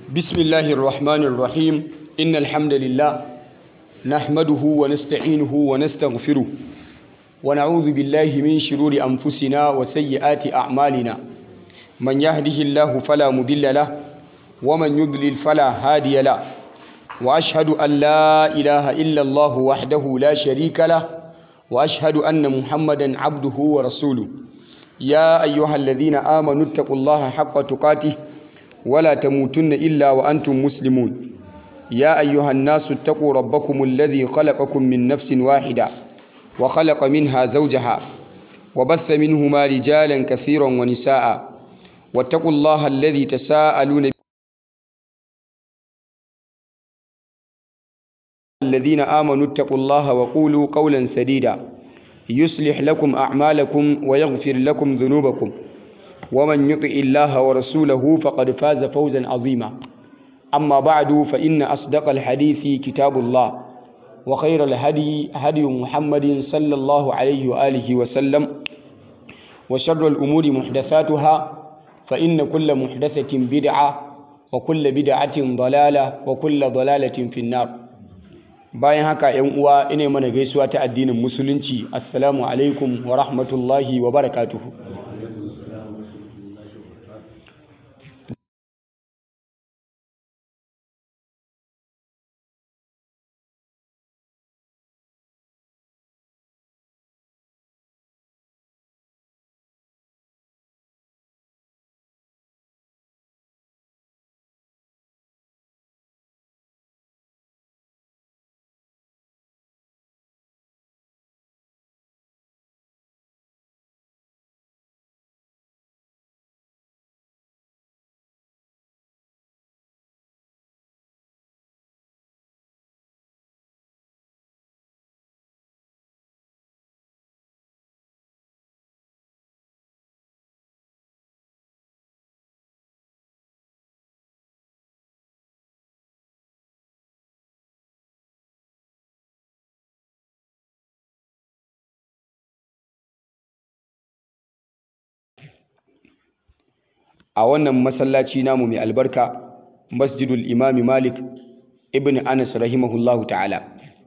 بسم الله الرحمن الرحيم إن الحمد لله نحمده ونستعينه ونستغفره ونعوذ بالله من شرور أنفسنا وسيئات أعمالنا من يهده الله فلا مضل له ومن يضلل فلا هادي له وأشهد أن لا إله إلا الله وحده لا شريك له وأشهد أن محمدا عبده ورسوله يا أيها الذين آمنوا اتقوا الله حق تقاته ولا تموتن إلا وأنتم مسلمون يا أيها الناس اتقوا ربكم الذي خلقكم من نفس واحدة وخلق منها زوجها وبث منهما رجالا كثيرا ونساء واتقوا الله الذي تساءلون الذين آمنوا اتقوا الله وقولوا قولا سديدا يصلح لكم أعمالكم ويغفر لكم ذنوبكم ومن يطع الله ورسوله فقد فاز فوزا عظيما أما بعد فإن أصدق الحديث كتاب الله وخير الهدي هدي محمد صلى الله عليه وآله وسلم وشر الأمور محدثاتها فإن كل محدثة بدعة وكل بدعة ضلالة وكل ضلالة في النار bayan haka yan uwa ina mana gaisuwa ta addinin musulunci assalamu alaikum wa rahmatullahi wa barakatuhu a wannan masallaci namu mai albarka masjidul imami malik ibn anas rahimahullahu ta'ala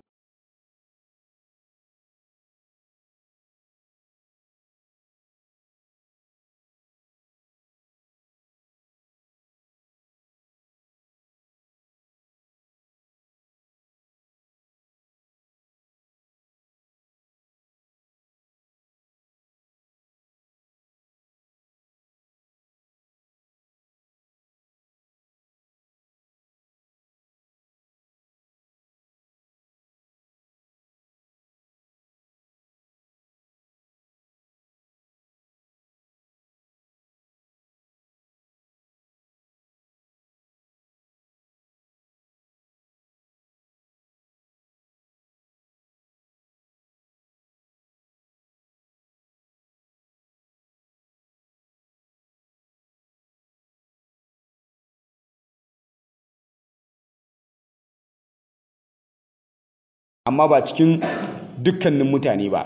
amma ba cikin dukkanin mutane ba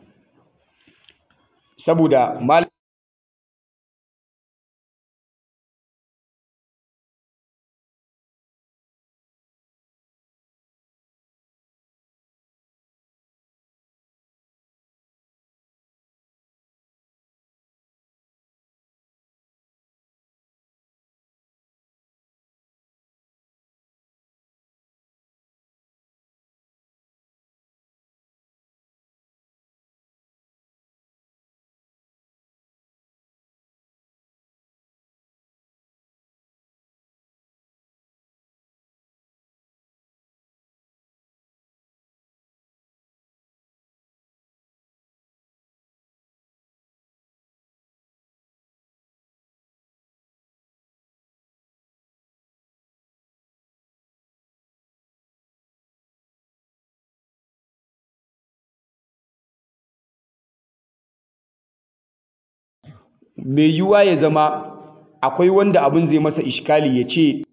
saboda mal mai yiwuwa ya zama akwai wanda abin zai masa ishkali ya ce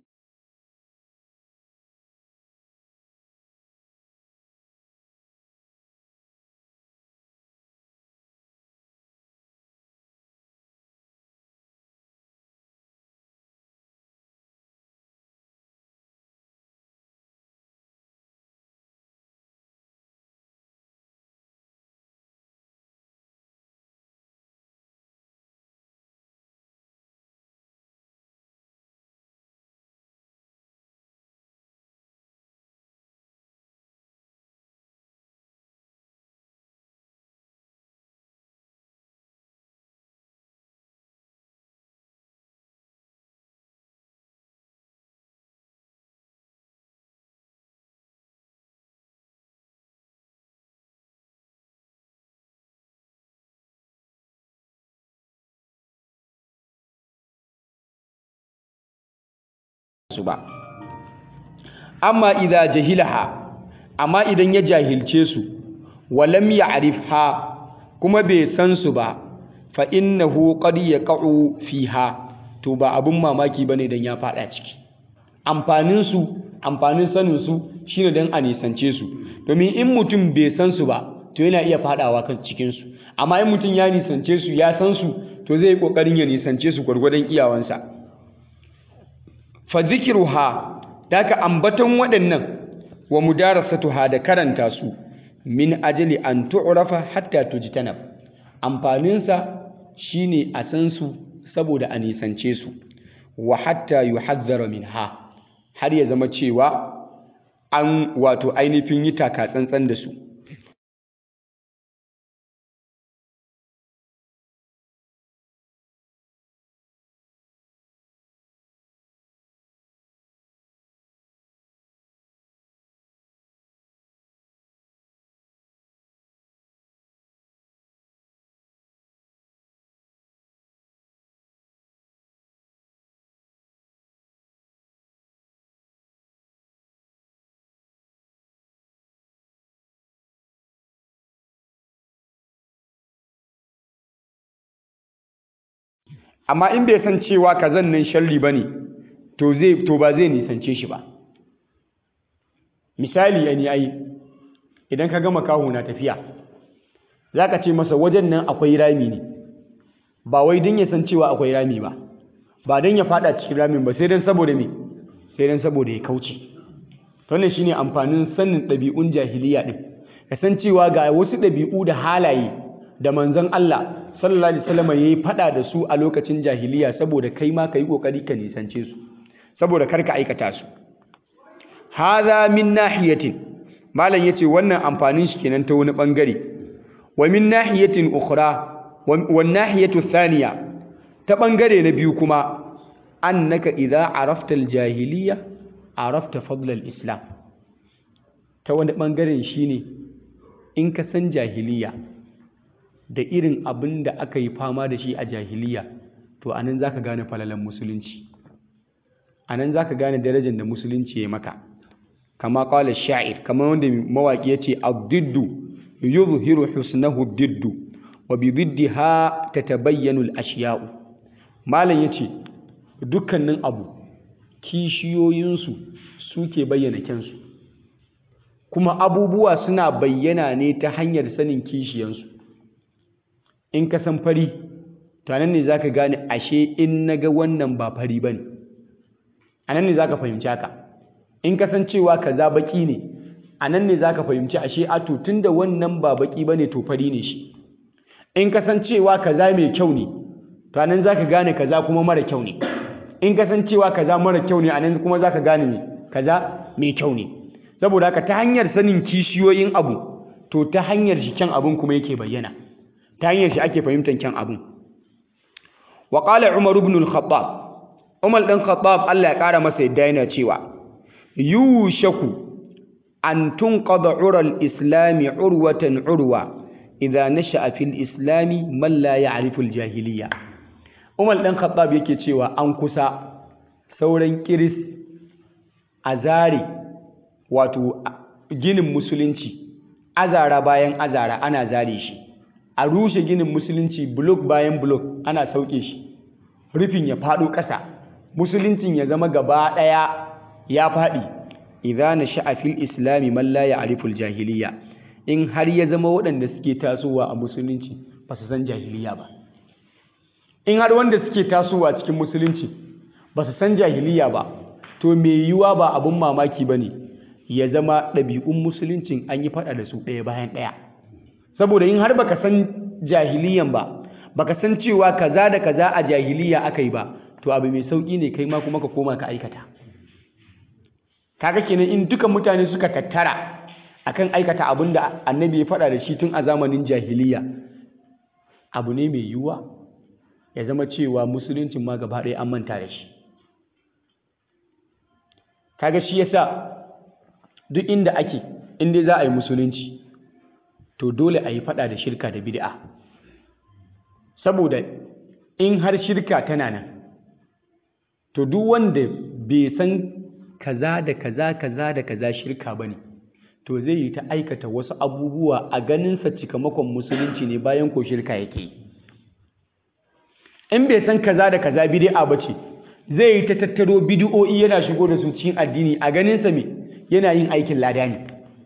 su ba amma idza jahilaha amma idan ya jahilce su walam ya'rifha kuma bai san su ba fa innahu qad yaqa'u fiha to ba abun mamaki bane dan ya fada ciki amfanin su amfanin sanin su shine dan a nisance su domin in mutum bai san su ba to yana iya fadawa kan cikin su amma in mutum ya nisance su ya san su to zai yi kokarin ya nisance su gwargwadon iyawansa fa zikruha daka ambaton waɗannan wa mudarasatuha da karanta su min ajali an tu'rafa hatta tujtanab amfaninsa shine a san su saboda a nisance su wa hatta yuhadhdhara minha har ya zama cewa an wato ainihin yi taka tsantsan da su amma in bai san cewa kazan nan sharri bane to zai to ba zai nisance shi ba misali yani ai idan ka gama kahu na tafiya zaka ce masa wajen nan akwai rami ne ba wai dan ya san cewa akwai rami ba ba dan ya fada cikin ramin ba sai dan saboda me sai dan saboda ya kauce to wannan shine amfanin sanin ɗabi'un jahiliya din kasancewa ga wasu ɗabi'u da halaye da manzon Allah sallallahu alaihi wasallam yayi fada da su a lokacin jahiliya saboda kai ma kai kokari ka nisance su saboda kar ka aikata su hadha min nahiyatin malam yace wannan amfanin shi kenan ta wani bangare wa min nahiyatin ukhra wa nahiyatu thaniya ta bangare na biyu kuma annaka idza arafta aljahiliya arafta fadl alislam ta wani bangaren shine in ka san jahiliya da irin abin da aka yi fama da shi a jahiliya to anan zaka gane falalan musulunci anan zaka gane darajar da musulunci ya maka kama qala sha'ir kama wanda mawaki yace ad-diddu yuzhiru husnahu ad-diddu wa bi diddiha tatabayyanu al-ashya'u malam yace dukkanin abu kishiyoyinsu suke bayyana kyansu kuma abubuwa suna bayyana ne ta hanyar sanin kishiyansu in ka san fari to anan ne zaka gane ashe in naga wannan ba fari bane anan ne zaka fahimci haka in ka san cewa kaza baki ne anan ne zaka fahimci ashe a to tunda wannan ba baki bane to fari ne shi in ka san cewa kaza mai kyau ne to anan zaka gane kaza kuma mara kyau ne in ka san cewa kaza mara kyau ne anan kuma zaka gane me kaza mai kyau ne saboda haka ta hanyar sanin kishiyoyin abu to ta hanyar shi kyan abun kuma yake bayyana ta hanyar shi ake fahimtar kyan abun wa qala umar ibn al-khattab umar dan khattab Allah ya kara masa yadda yana cewa yushaku an tunqada ural islami urwatan urwa idza nasha'a fil islami man la ya'rifu al-jahiliya umar dan khattab yake cewa an kusa sauran kiris a zare wato ginin musulunci azara bayan azara ana zare shi a rushe ginin musulunci blok bayan blok ana sauke shi rufin ya faɗo ƙasa musuluncin ya zama gaba ɗaya ya faɗi idza nasha'a fil islami man la ya'rifu al jahiliya in har ya zama waɗanda suke tasowa a musulunci ba su san jahiliya ba in har wanda suke tasowa cikin musulunci ba su san jahiliya ba to me yiwuwa ba abun mamaki ba ne ya zama ɗabi'un musuluncin an yi faɗa da su ɗaya bayan ɗaya saboda in har baka san jahiliyan ba baka san cewa kaza da kaza a jahiliya aka yi ba to abu mai sauƙi ne kai ma kuma ka koma ka aikata kaga kenan in dukan mutane suka tattara akan aikata abin da annabi ya faɗa da shi tun a zamanin jahiliya abu ne mai yiwuwa ya zama cewa musuluncin ma gaba ɗaya an manta da shi kaga shi yasa duk inda ake inda za a yi musulunci to dole a yi fada da shirka da bid'a saboda in har shirka tana nan to duk wanda bai san kaza da kaza kaza da kaza shirka ba ne to zai yi ta aikata wasu abubuwa a ganinsa cikamakon musulunci ne bayan ko shirka yake yi in bai san kaza da kaza bid'a ba ce zai yi ta tattaro bid'o'i yana shigo da su cikin addini a ganinsa me yana yin aikin lada ne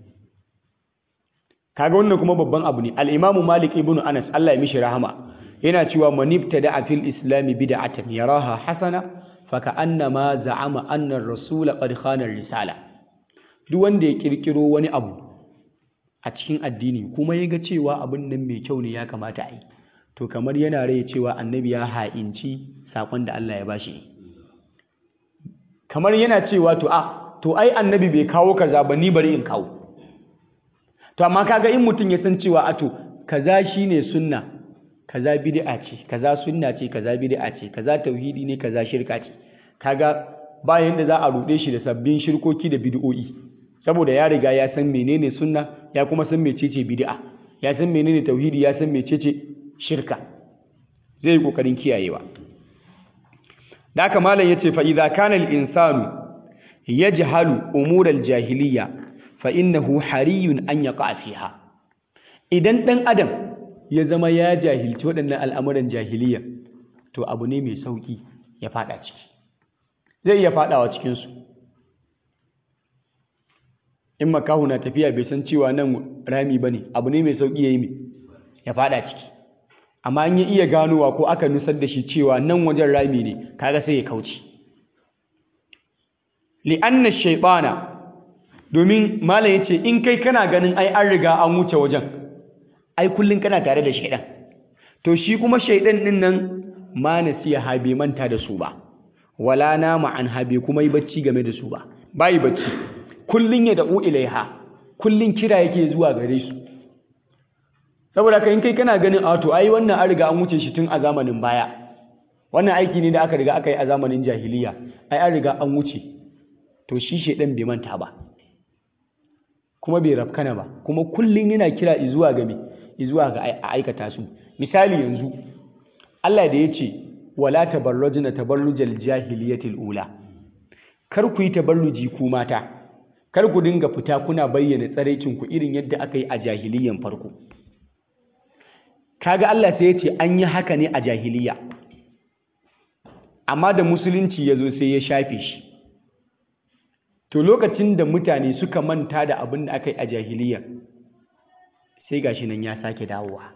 kaga wannan kuma babban abu ne al-imamu malik ibnu anas Allah ya mishi rahama yana cewa manibtada fil islami bid'atan yaraha hasana faka'annama za'ama annar rasula qad khana risala duk wanda ya kirkiro wani abu a cikin addini kuma ya ga cewa abin nan mai kyau ne ya kamata a yi to kamar yana rai cewa annabi ya ha'inci sakon da Allah ya bashi kamar yana cewa to a to ai annabi bai kawo kaza ba ni bari in kawo to amma kaga in mutum ya san cewa a to kaza shine sunna kaza bid'a ce kaza sunna ce kaza bid'a ce kaza tauhidi ne kaza shirka ce kaga ba yanda za a rude shi da sabbin shirkoki da bid'o'i saboda ya riga ya san menene sunna ya kuma san mecece bid'a ya san menene tauhidi ya san mecece shirka zai yi kokarin kiyayewa da haka malam yace fa idza kana al-insanu yajhalu umur al-jahiliya fa innahu hariyun an yaqa fiha idan dan adam ya zama ya jahilci waɗannan al'amuran jahiliya to abu ne mai sauƙi ya faɗa ciki zai iya faɗawa cikinsu in makahu na tafiya bai san cewa nan rami ba ne abu ne mai sauƙi ya yi mai ya faɗa ciki amma an yi iya ganowa ko aka nusar da shi cewa nan wajen rami ne kaga sai ya kauce li'anna shaiɓana domin malam ya ce in kai kana ganin ai an riga an wuce wajen ai kullum kana tare da shaidan to shi kuma shaidan din nan ma nasiya ha bai manta da su ba wala nama an ha bai kuma yi bacci game da su ba bai bacci kullun ya da'u ilaiha kullun kira yake zuwa gare su saboda kai in kai kana ganin a to ai wannan an riga an wuce shi tun a zamanin baya wannan aiki ne da aka riga aka yi a zamanin jahiliya ai an riga an wuce to shi shaidan bai manta ba kuma bai rafkana ba kuma kullun yana kira zuwa ga me zuwa ga a aikata su misali yanzu Allah da ya ce wala tabarrujna tabarrujal jahiliyatil ula kar ku yi tabarruji ku mata kar ku dinga fita kuna bayyana tsaraicin ku irin yadda aka yi a jahiliyan farko kaga Allah sai ya ce an yi haka ne a jahiliya amma da musulunci ya zo sai ya shafe shi to lokacin da mutane suka manta da abin da aka yi a jahiliya sai gashi nan ya sake dawowa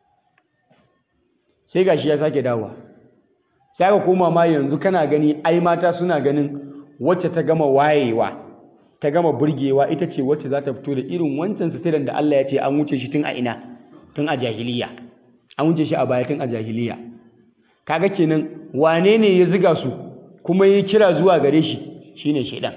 sai gashi ya sake dawowa sai aka koma ma yanzu kana gani ai mata suna ganin wacce ta gama wayewa ta gama burgewa ita ce wacce za ta fito da irin wancan sitiran da Allah ya ce an wuce shi tun a ina tun a jahiliya an wuce shi a baya tun a jahiliya kaga kenan wane ne ya ziga su kuma ya kira zuwa gare shi shine shaidan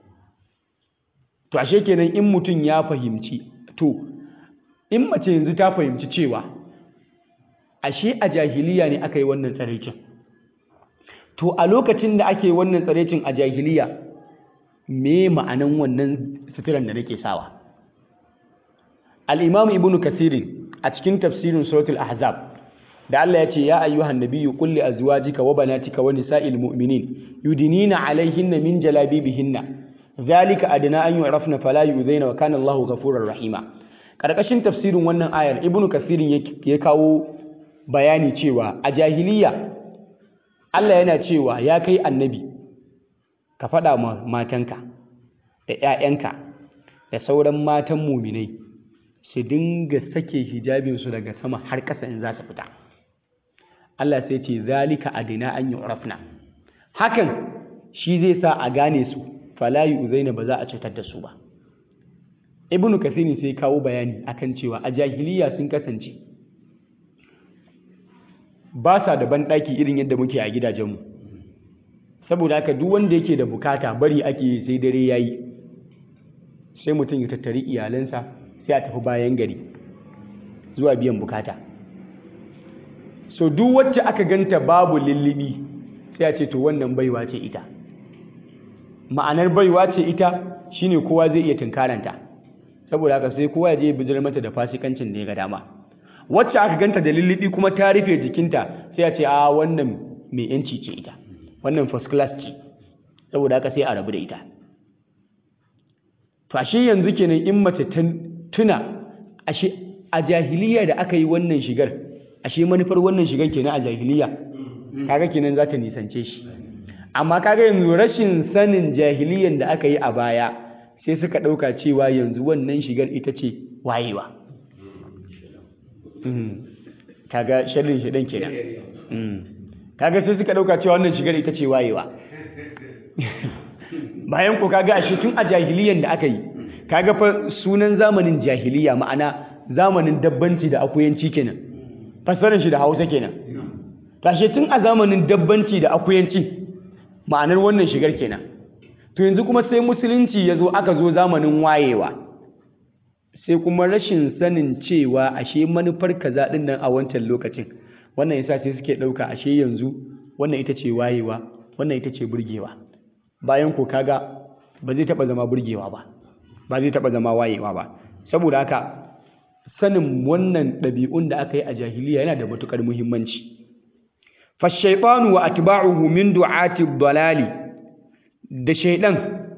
to ashe kenan in mutum ya fahimci to in mace yanzu ta fahimci cewa ashe a jahiliya ne aka yi wannan tsaraicin to a lokacin da ake wannan tsaraicin a jahiliya me ma'anan wannan suturan da nake sawa al-imam ibnu kasirin a cikin tafsirin suratul ahzab da Allah ya ce ya ayyuhan nabiyyu qul li azwajika wa banatika wa nisa'il mu'minin yudinina alaihinna min jalabibihinna zalika adna an yu'rafna fala yu'zaina wa kana Allahu ghafurur rahima karkashin tafsirin wannan ayar ibnu kasirin ya kawo bayani cewa a jahiliya Allah yana cewa ya kai annabi ka faɗa ma matanka da 'ya'yanka da sauran matan muminai su dinga sake hijabinsu daga sama har ƙasa in za su fita Allah sai ce zalika adina an yu'rafna hakan shi zai sa a gane su fala yu'zaina ba za a cutar da su ba ibnu kathirin sai kawo bayani akan cewa a jahiliya sun kasance ba sa da banɗaki irin yadda muke a gidajenmu saboda haka duk wanda yake da bukata bari ake sai dare yayi sai mutum ya tattari iyalansa sai a tafi bayan gari zuwa biyan bukata so duk wacce aka ganta babu lullubi sai a ce to wannan baiwa ce ita ma'anar baiwa ce ita shine kowa zai iya tunkaranta saboda haka sai kowa ya je bijirar mata da fasikancin da ya ga dama wacce aka ganta da lullubi kuma ta rufe jikinta sai a ce a wannan mai yanci ce ita wannan first class ce saboda haka sai a rabu da ita to ashe yanzu kenan in mace ta tuna ashe a jahiliya da aka yi wannan shigar ashe manufar wannan shigar kenan a jahiliya kaga kenan za ta nisance shi amma kaga yanzu rashin sanin jahiliyan da aka yi a baya sai suka ɗauka cewa yanzu wannan shigar ita ce wayewa kaga sharrin shidan kenan kaga sai suka ɗauka cewa wannan shigar ita ce wayewa bayan ko kaga ashe tun a jahiliyan da aka yi kaga fa sunan zamanin jahiliya ma'ana zamanin dabbanci da akuyanci kenan fassarar shi da hausa kenan tashe tun a zamanin dabbanci da akuyanci ma'anar wannan shigar kenan to yanzu kuma sai musulunci ya zo aka zo zamanin wayewa sai kuma rashin sanin cewa ashe manufar kaza din nan a wancan lokacin wannan yasa sai suke ɗauka ashe yanzu wannan ita ce wayewa wannan ita ce burgewa bayan ko kaga ba zai taɓa zama burgewa ba ba zai taɓa zama wayewa ba saboda haka sanin wannan ɗabi'un da aka yi a jahiliya yana da matuƙar muhimmanci fashaitanu wa atba'uhu min du'ati dalali da shaidan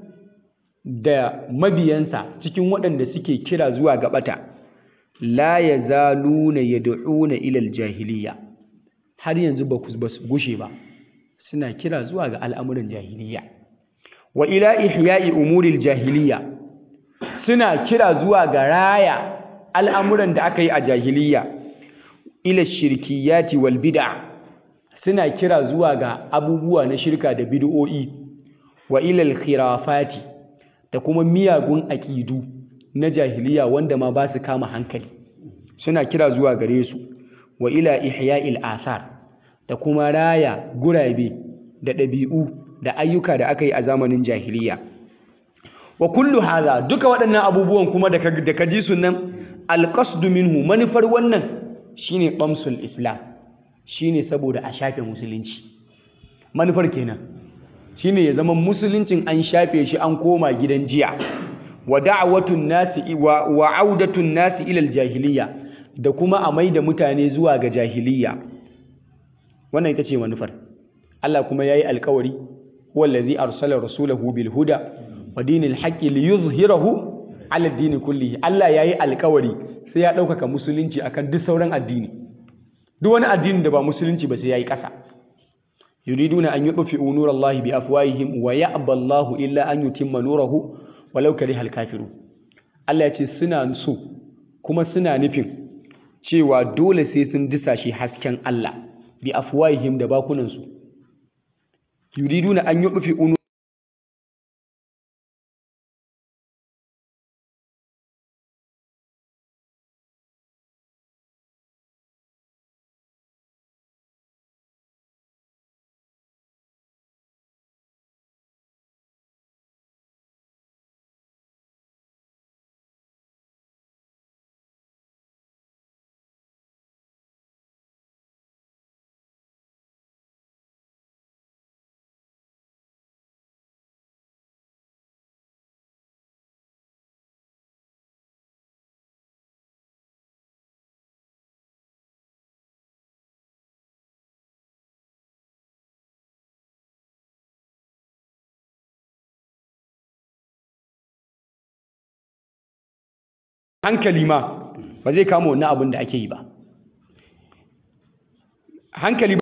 da mabiyansa cikin waɗanda suke kira zuwa ga bata la yazaluna yad'una ila aljahiliya har yanzu ba su gushe ba suna kira zuwa ga al'amuran jahiliya wa ila ihya'i umuril jahiliya suna kira zuwa ga raya al'amuran da aka yi a jahiliya ila shirkiyati wal bid'a suna kira zuwa ga abubuwa na shirka da bid'o'i wa ilal khirafati da kuma miyagun aƙidu na jahiliya wanda ma ba su kama hankali suna kira zuwa gare su wa ila ihya'il asar da kuma raya gurabe da ɗabi'u da ayyuka da aka yi a zamanin jahiliya wa kullu hadha duka waɗannan abubuwan kuma da ka ji su nan alqasdu minhu manufar wannan shine qamsul islam shine saboda a shafe musulunci manufar kenan shine ya zama musuluncin an shafe shi an koma gidan jiya wa da'watun nasi wa, wa audatun nasi ila jahiliya da kuma a maida mutane zuwa ga jahiliya wannan ita ce manufar Allah kuma yayi alkawari huwa allazi arsala rasulahu bil huda wa dinil haqqi liyuzhirahu ala dini kullihi Allah yayi alkawari sai ya ɗaukaka musulunci akan duk sauran addini duk wani addini da ba musulunci ba sai yayi ƙasa yuriduna an yudfi'u nurallahi bi afwahihim wa ya'ba Allahu illa an yutimma nurahu walau karihal kafirun Allah ya ce suna so kuma suna nufin cewa dole sai sun disa shi hasken Allah bi afwahihim da bakunansu yuriduna an yudfi'u hankali ma ba zai kama wannan abin da ake yi ba hankali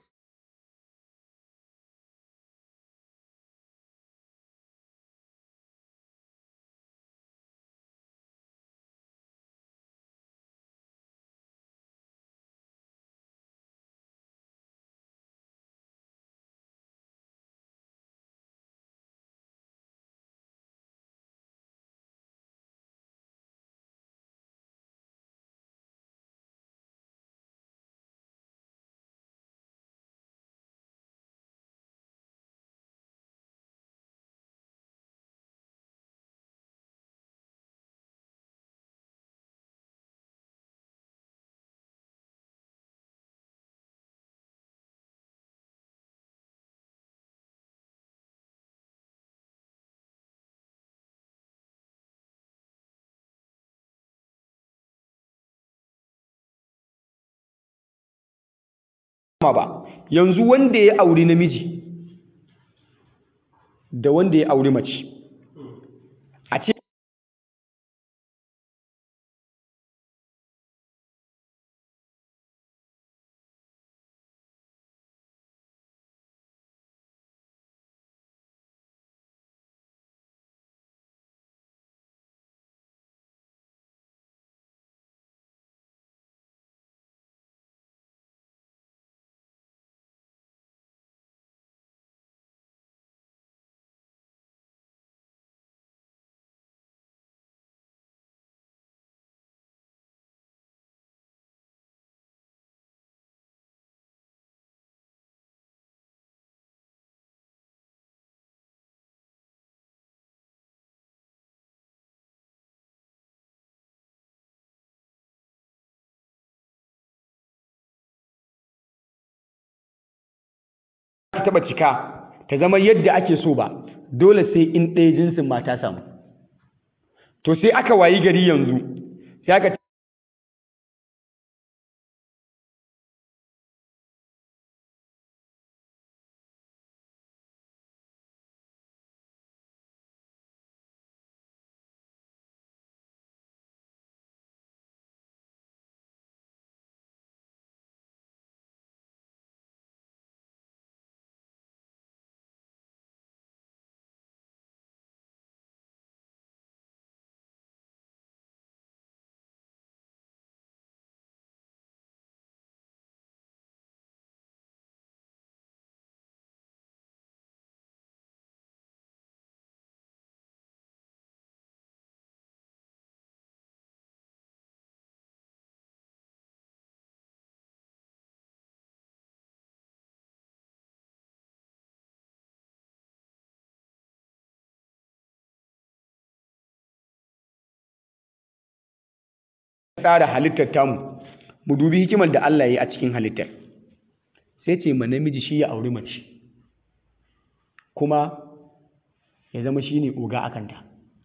ba yanzu wanda ya auri namiji da wanda ya auri mace a ce ta taba cika ta zama yadda ake so ba dole sai in ɗaya jinsin mata samu to sai aka wayi gari yanzu sai aka tsara halittar tamu mu dubi hikimar da Allah ya yi a cikin halittar sai ce ma namiji shi ya auri mace kuma ya zama shi ne oga a kanta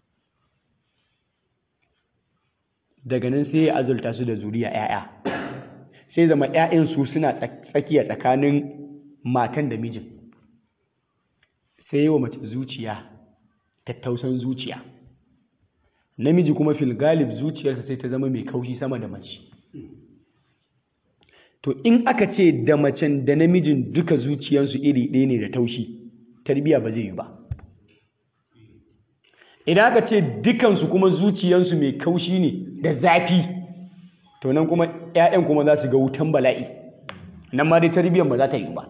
daga nan sai ya azulta su da zuriya 'ya'ya sai zama 'ya'yan su suna tsakiya tsakanin matan da mijin sai yi wa mace zuciya tattausan zuciya namiji kuma fil galib zuciyarsa sai ta zama mai kaushi sama da mace to in aka ce da macen da namijin duka zuciyarsu iri ɗaya ne da taushi tarbiya ba zai yi ba idan aka ce dukansu kuma zuciyarsu mai kaushi ne da zafi to nan kuma 'ya'yan kuma za su ga wutan bala'i nan ma dai tarbiyyar ba za ta yi ba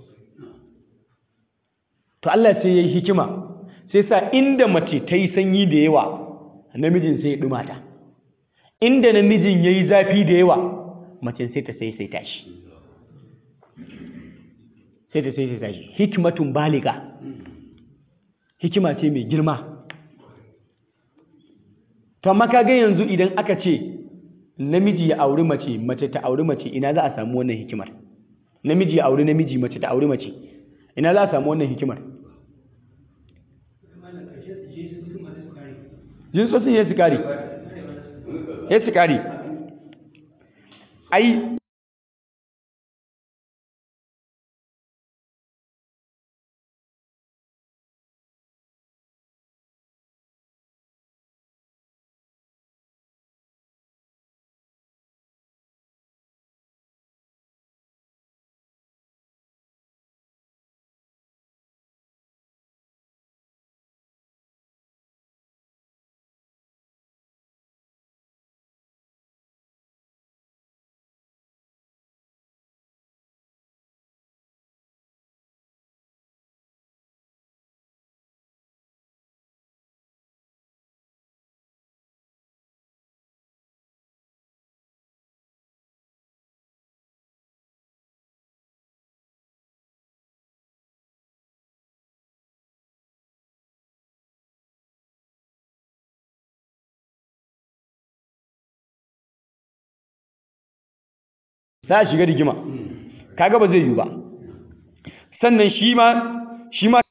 to Allah sai ya yi hikima sai sa inda mace ta yi sanyi da yawa namijin sai ya ɗumata inda namijin ya yi zafi da yawa macen sai ta sai sai tashi sai ta sai sai tashi hikimatun baliga hikima ce mai girma to amma kaga yanzu idan aka ce namiji ya auri mace mace ta auri mace ina za a samu wannan hikimar namiji ya auri namiji mace ta auri mace ina za a samu wannan hikimar jinsosin ya su kare ya su kare ai za a shiga rigima kaga ba zai yi ba sannan shi ma shi ma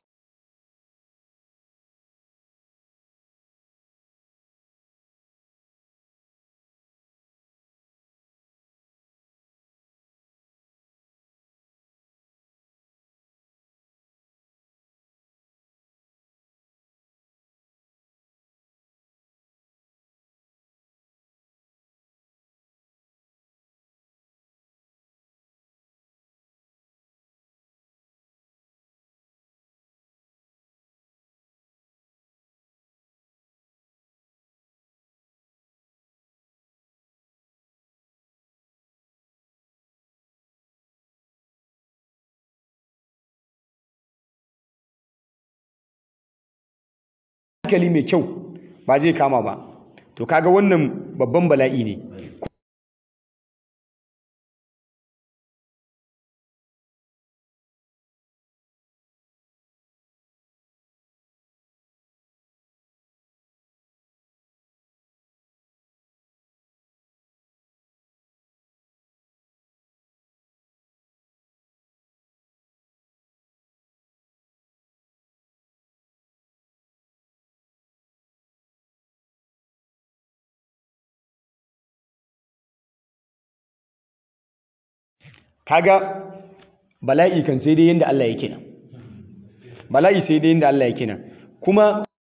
hankali mai kyau ba zai kama ba to kaga wannan babban bala'i ne kaga bala'i kan sai dai yanda Allah yake nan bala'i sai dai yanda Allah yake nan kuma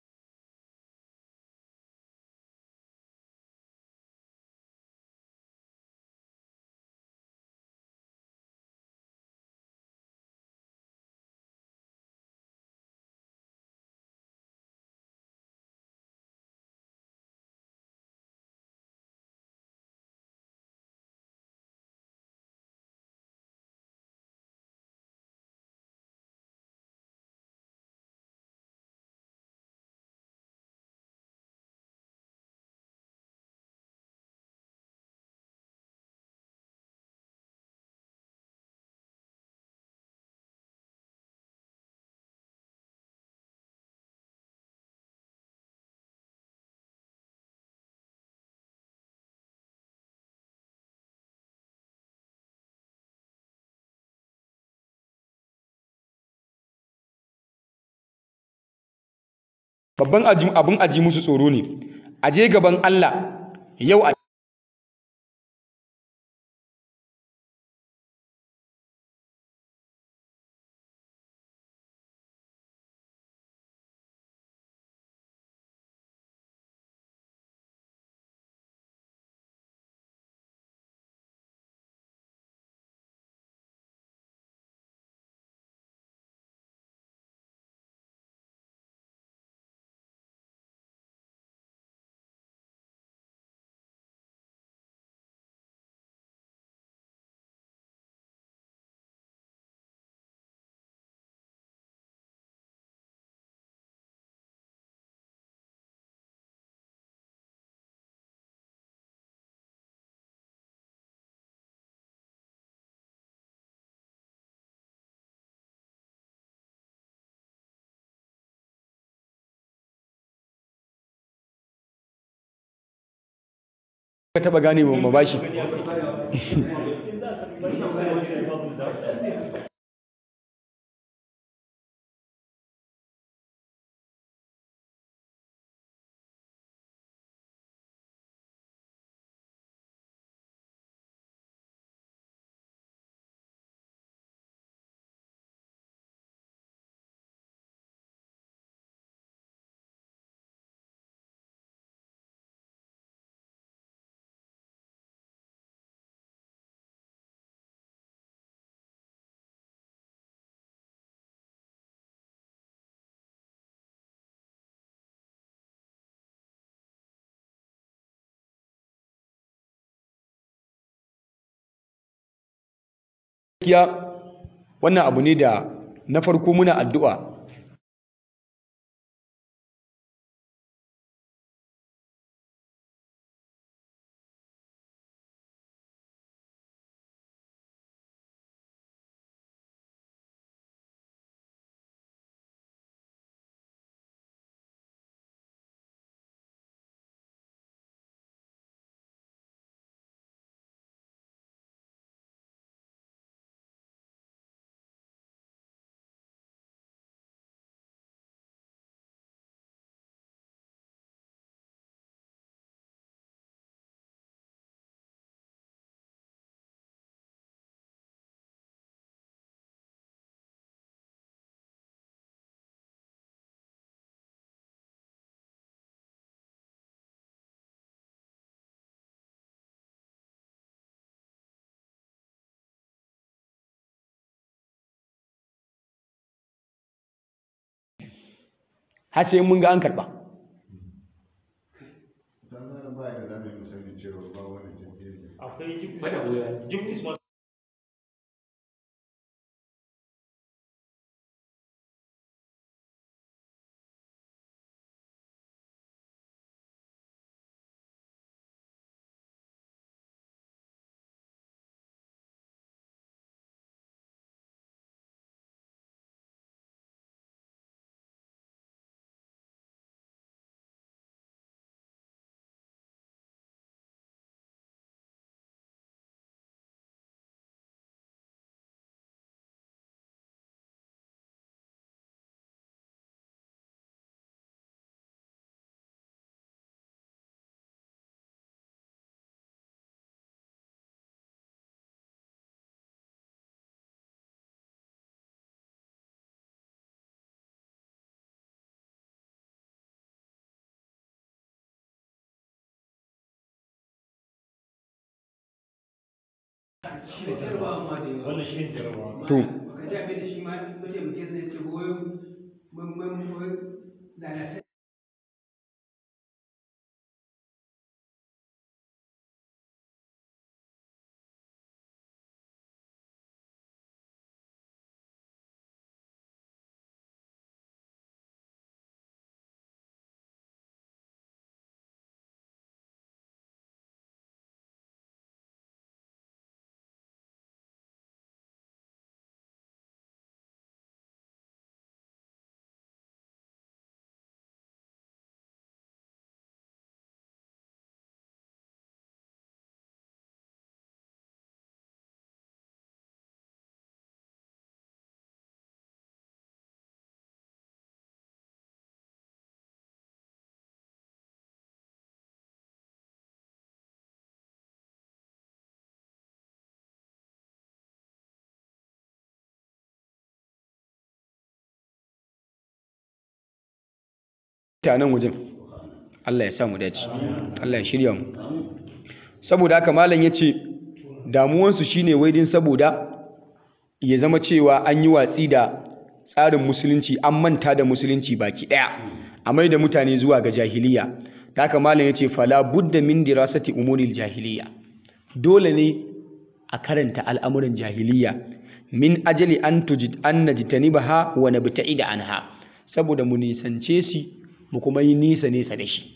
babban abin aji musu tsoro ne a je gaban Allah yau a ka taba gane ba bashi gaskiya wannan abu ne da na farko muna addu'a har sai mun ga an karɓa akwai gift is not wannan shi ne jarabawa to ka ji abin da shi ma mataimakin sai ce goyo mun lalata ta nan wajen Allah ya sa mu dace Allah ya shirya mu saboda haka malam ya ce damuwansu shine wai din saboda ya zama cewa an yi watsi da tsarin musulunci an manta da musulunci baki daya a mai da mutane zuwa ga jahiliya da haka malam ya ce fala budda min dirasati umuril jahiliya dole ne a karanta al'amuran jahiliya min ajali an tujid an najtanibaha wa nabta'ida anha saboda mu nisance shi mu kuma yi nisa nesa da shi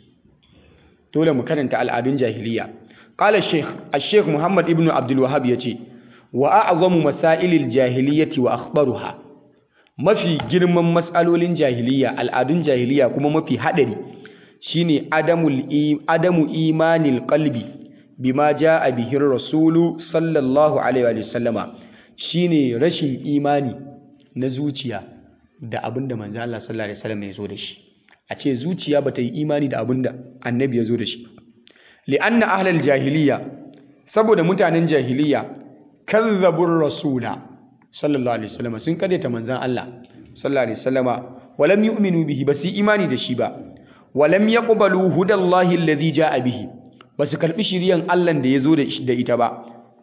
dole mu karanta al'adun jahiliya qala shaykh al-shaykh muhammad ibn abdul wahhab yace wa a'zamu masailil jahiliyyati wa akhbaruha mafi girman matsalolin jahiliya al'adun jahiliya kuma mafi hadari shine adamul adamu imanil qalbi bima jaa bihi rasulu sallallahu alaihi wa sallama shine rashin imani na zuciya da abinda manzo Allah sallallahu alaihi wasallam ya zo da shi a ce zuciya bata yi imani da abinda annabi ya zo da shi li'anna ahlal jahiliya saboda mutanen jahiliya kazzabur rasula sallallahu alaihi wasallam sun kadaita manzon Allah sallallahu alaihi wasallama walam yu'minu bihi basu imani da shi ba walam yaqbalu hudallahi alladhi jaa bihi basu karbi shiriyan Allah da ya zo da ita ba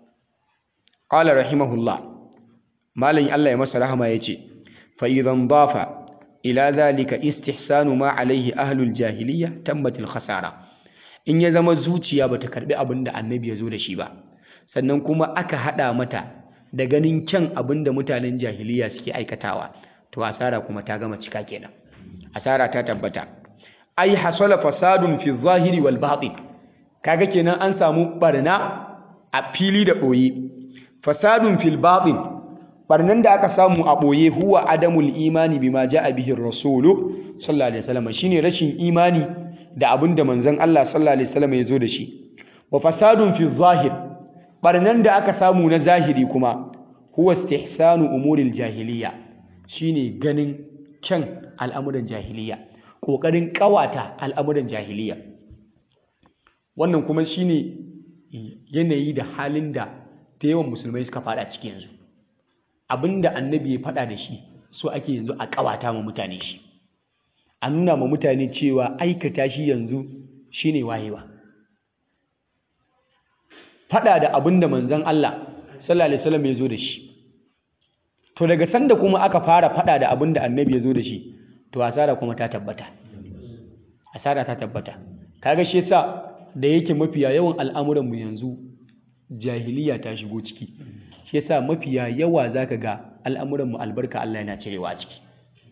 qala rahimahullah malam Allah ya masa rahama yace fa idan dafa ila zalika istihsanu ma alaihi ahlul jahiliya tammatil khasara in ya zama zuciya bata karbi abin da annabi ya zo da shi ba sannan kuma aka hada mata da ganin kyan abin da mutanen jahiliya suke aikatawa to asara kuma ta gama cika kenan asara ta tabbata ai hasala fasadun fi zahiri wal batin kaga kenan an samu barna a fili da boye fasadun fil batin barnan da aka samu a ɓoye huwa adamul imani bima ja'a bihi rasulu sallallahu alaihi wasallam shine rashin imani da abin da manzon Allah sallallahu alaihi wasallam ya zo da shi wa fasadun fi zahir barnan da aka samu na zahiri kuma huwa istihsanu umuril jahiliya shine ganin kyan al'amuran jahiliya kokarin kawata al'amuran jahiliya wannan kuma shine yanayi da halin da da yawan musulmai suka fada ciki yanzu abinda annabi ya faɗa da shi so ake yanzu a ƙawata ma mutane shi a nuna ma mutane cewa aikata shi yanzu shine wayewa faɗa da abinda manzon Allah sallallahu alaihi wasallam ya zo da shi to daga sanda kuma aka fara faɗa da abinda annabi ya zo da shi to asara kuma ta tabbata asara ta tabbata kaga shi yasa da yake mafiya yawan al'amuran mu yanzu jahiliya ta shigo ciki shi yasa mafiya yawa zaka ga al'amuran mu albarka Allah yana cirewa a ciki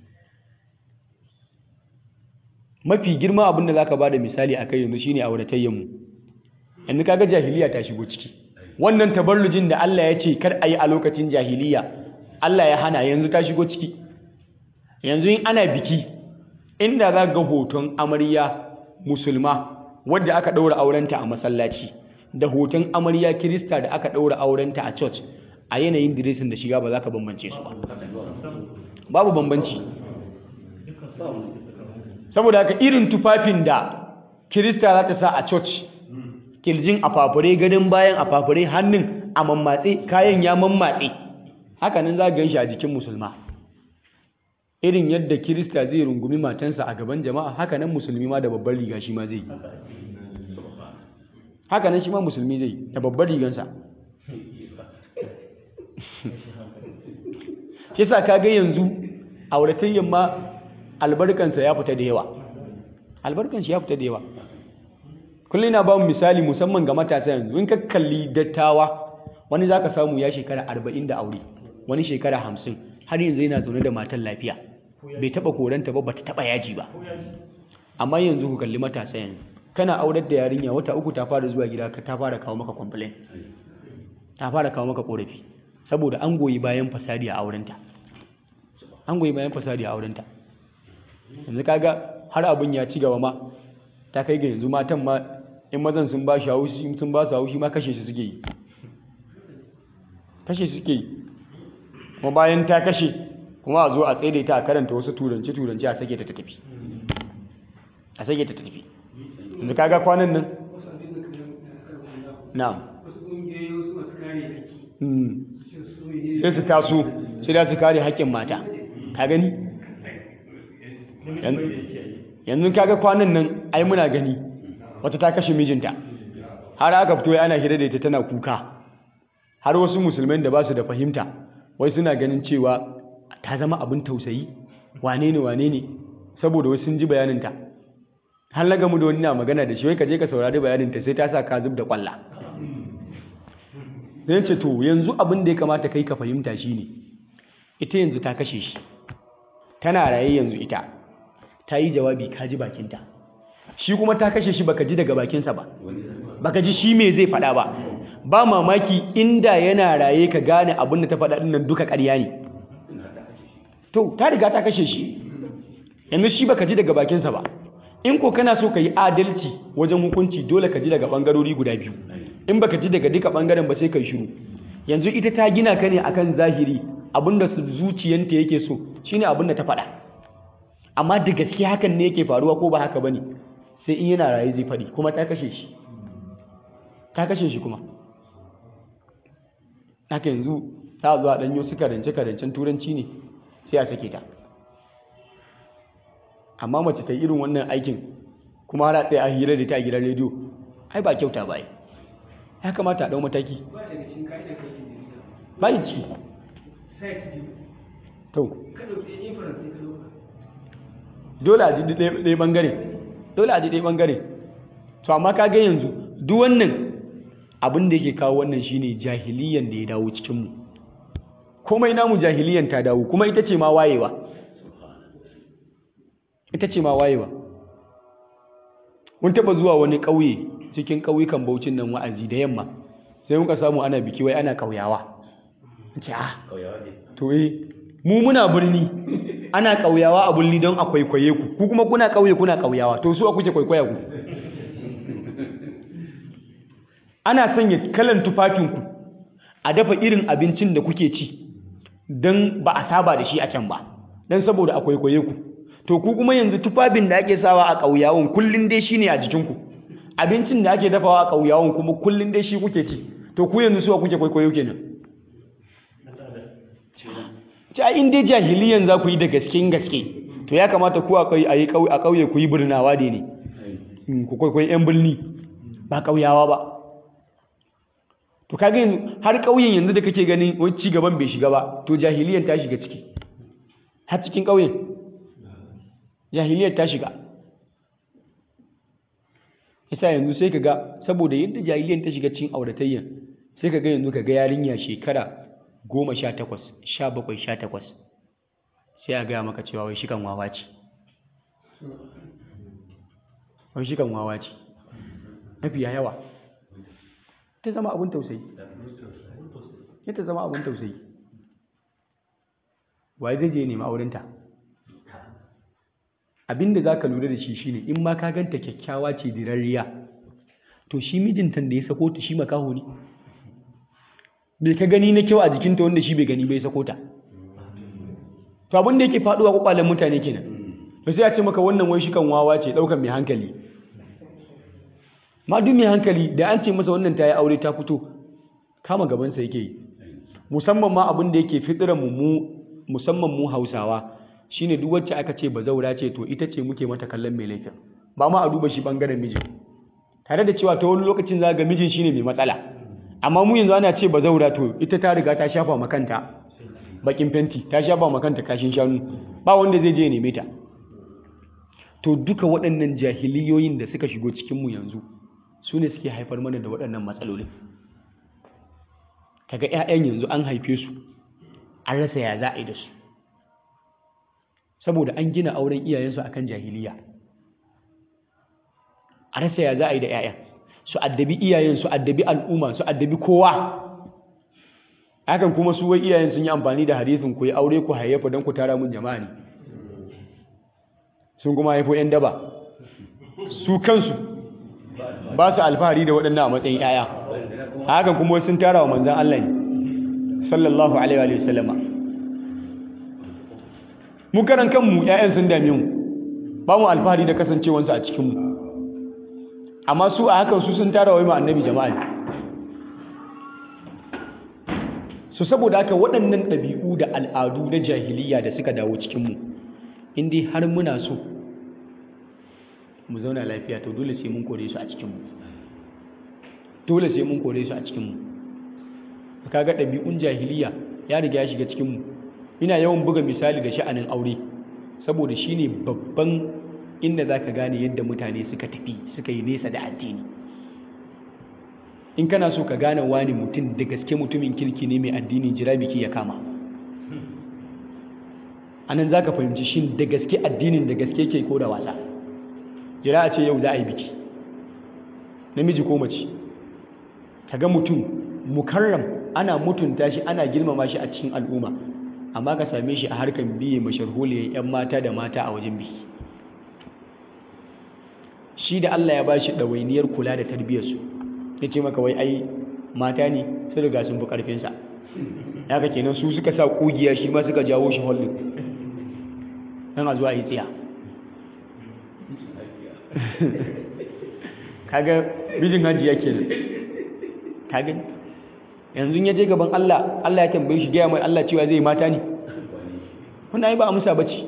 mafi girma abin da zaka bada misali akai yanzu shine auratayyan mu yanzu kaga jahiliya ta shigo ciki wannan tabarrujin da Allah ya ce kar a yi a lokacin jahiliya Allah ya hana yanzu ta shigo ciki yanzu in ana biki inda za ga hoton amarya musulma wadda aka ɗaura aurenta a masallaci da hoton amarya kirista da aka ɗaura aurenta a church a yanayin diresin da shiga ba za ka bambance su ba babu bambanci saboda haka irin tufafin da kirista za ta sa a church kirjin a fafure gadon bayan a fafure hannun a mammatse kayan ya mammatse hakanan za gan shi a jikin musulma irin yadda kirista zai rungumi matansa a gaban jama'a hakanan musulmi ma da babbar riga shi ma zai yi hakanan shi ma musulmi zai da babbar rigansa shi yasa kaga yanzu auratayyan ma albarkansa ya fita da yawa albarkan shi ya fita da yawa kullum ina ba mu misali musamman ga matasa yanzu in ka kalli dattawa wani zaka samu ya shekara arba'in da aure wani shekara hamsin har yanzu yana zaune da matan lafiya bai taba koranta ba bata taba yaji ba amma yanzu ku kalli matasa yanzu kana aurar da yarinya wata uku ta fara zuwa gida ta fara kawo maka complain ta fara kawo maka korafi saboda an goyi bayan fasadi a aurenta an goyi bayan fasadi a aurenta yanzu kaga har abin ya ci gaba ma ta kai ga yanzu matan ma in mazan sun ba shi haushi sun ba su haushi ma kashe su suke yi kashe su suke yi kuma bayan ta kashe kuma a zo a tsaye ta a karanta wasu turanci turanci a sake ta ta tafi a sake ta ta tafi yanzu kaga kwanan nan wasu abin da kan na'am wasu ƙungiyoyi wasu masu kare haƙƙi Mm. su ne sai su taso sai da su kare haƙƙin mata ka gani Yan- yanzu kaga kwanan nan ai muna gani wata ta kashe mijinta har aka fito ana hira da ita tana kuka har wasu musulmai da ba su da fahimta wai suna ganin cewa ta zama abin tausayi wane ne wane ne saboda wasu sun ji bayaninta har na gamu da wani na magana da shi wai ka je ka saurari bayaninta sai ta sa ka zub da kwalla zai ce to yanzu abin da ya kamata kai ka fahimta shine ita yanzu ta kashe shi tana raye yanzu ita ta yi jawabi ka ji bakinta shi kuma ta kashe shi baka ji daga bakinsa ba baka ji shi me zai faɗa ba ba mamaki inda yana raye ka gane abin da ta faɗa ɗin nan duka ƙarya ne to ta riga ta kashe shi yanzu shi baka ji daga bakinsa ba in ko kana so ka yi adalci wajen hukunci dole ka ji daga ɓangarori guda biyu in baka ji daga duka ɓangaren ba sai ka yi shiru yanzu ita ta gina ka ne akan zahiri abinda su zuciyanta yake so shine abinda ta faɗa amma da gaske hakan ne yake faruwa ko ba haka bane sai in yana raye zai faɗi kuma ta kashe shi ta kashe shi kuma haka yanzu ta zuwa ɗanyo su karance karancen turanci ne sai a sake ta amma mace ta yi irin wannan aikin kuma har a tsaye a hira da ta a gidan rediyo ai ba kyauta ba ai ya kamata a ɗau mataki ba daga cikin ka'idar kai ke jarida ba yi ciki site biyu to ka ɗauki inference sai ka ɗauka dole a ji ɗaya ɗaya ɓangare dole a ji ɗaya ɓangare to amma ka ga yanzu duk wannan abin da yake kawo wannan shine jahiliyan da ya dawo cikinmu komai namu jahiliyan ta dawo kuma ita ce ma wayewa ita ce ma wayewa mun taɓa zuwa wani ƙauye cikin ƙauyukan baucin nan wa'azi da yamma sai muka samu ana biki wai ana ƙauyawa ce ah to eh mu muna birni ana ƙauyawa a birni don a kwaikwaye ku ku kuma kuna ƙauye kuna ƙauyawa to su a kuke kwaikwaya ku ana sanya kalan tufafinku a dafa irin abincin da kuke ci don ba a saba da shi a can ba don saboda a kwaikwaye ku to ku kuma yanzu tufafin da ake sawa a ƙauyawan kullum dai shine a jikinku abincin da ake dafawa a ƙauyawan kuma kullum dai shi kuke ci to ku yanzu suwa kuke kwaikwayo kenan ci a inda jahiliyan za ku yi da gaske gaske to ya kamata ku a ƙauye ku yi birnawa da ne Mm, ku kwaikwayi 'yan birni ba ƙauyawa ba to kaga yanzu har ƙauyen yanzu da kake ganin wani ci gaban bai shiga ba to jahiliyan ta shiga ciki har cikin ƙauyen jahiliyar ta shiga isa yanzu sai ka ga saboda yadda jahiliyan ta shiga cikin auratayyan sai ka ga yanzu ka ga yarinya shekara goma sha takwas sha bakwai sha takwas sai a gaya maka cewa wai shikan wawa ce wai shikan wawa ce mafiya yawa ta zama abin tausayi ya ta zama abin tausayi waye zai je nema aurenta abinda za ka lura da shi shine in ma ka ganta kyakkyawa ce dirarriya to shi mijinta da ya sako ta shi makaho ne bai ka gani na kyau a jikinta wanda shi bai gani bai sako ta to abin da yake faduwa kwakwalen mutane kenan ba sai a ce maka wannan wai shi kan wawa ce daukan mai hankali ma duk mai hankali da an ce masa wannan ta yi aure ta fito kama gabansa yake yi musamman ma abin da yake fitiran mu musamman mu hausawa shine duk wacce aka ce bazaura ce to ita ce muke mata kallon mai laifin ba ma a duba shi bangaren mijin tare da cewa ta wani lokacin za ga mijin shine mai matsala amma mu yanzu ana ce bazaura to ita ta riga ta shafa ma kanta bakin fenti ta shafa ma kanta kashin shanu ba wanda zai je ya neme ta to duka waɗannan jahiliyoyin da suka shigo cikinmu yanzu su ne suke haifar mana da waɗannan matsalolin kaga 'ya'yan yanzu an haife su an rasa ya za a yi da su saboda an gina auren iyayensu akan jahiliya a rasa ya za a yi da 'ya'yan su addabi iyayen su addabi al'umma su addabi kowa hakan kuma su wai iyayen sun yi amfani da hadisin ku yi aure ku hayyafa don ku tara mun jama'a ne sun kuma haifo 'yan daba su kansu ba su alfahari da waɗannan a matsayin 'ya'ya hakan kuma sun tara wa manzan Allah ne sallallahu alaihi wa sallama mu karan kanmu 'ya'yan sun dame mu ba mu alfahari da kasancewansu a cikinmu amma su a hakan su sun tara wai ma annabi jama'a ne su saboda haka waɗannan ɗabi'u da al'adu na jahiliya da suka dawo cikinmu in dai har muna so mu zauna lafiya to dole sai mun kore su a cikinmu dole sai mun kore su a cikinmu kaga ɗabi'un jahiliya ya riga ya shiga cikinmu ina yawan buga misali da sha'anin aure saboda shine babban inda za ka gane yadda mutane suka tafi suka yi nesa da addini in kana so ka gane wani mutum da gaske mutumin kirki ne mai addini jira biki ya kama anan za ka fahimci shin da gaske addinin da gaske ke ko da wasa jira a ce yau za a yi biki namiji ko mace ka ga mutum mukarram ana mutunta shi ana girmama shi a cikin al'umma amma ka same shi a harkar biye masharholiyar 'yan mata da mata a wajen biki shi da Allah ya ba shi ɗawainiyar kula da tarbiyyarsu ya ce maka wai ai mata ne su riga sun fi ƙarfinsa ya ka kenan su suka sa ƙugiya shi ma suka jawo shi hollin don a zuwa yi tsiya kaga bijin hajiya kenan kaga yanzu ya je gaban Allah Allah ya tambaye shi gaya mai Allah cewa zai mata ne wannan ai ba amsa bace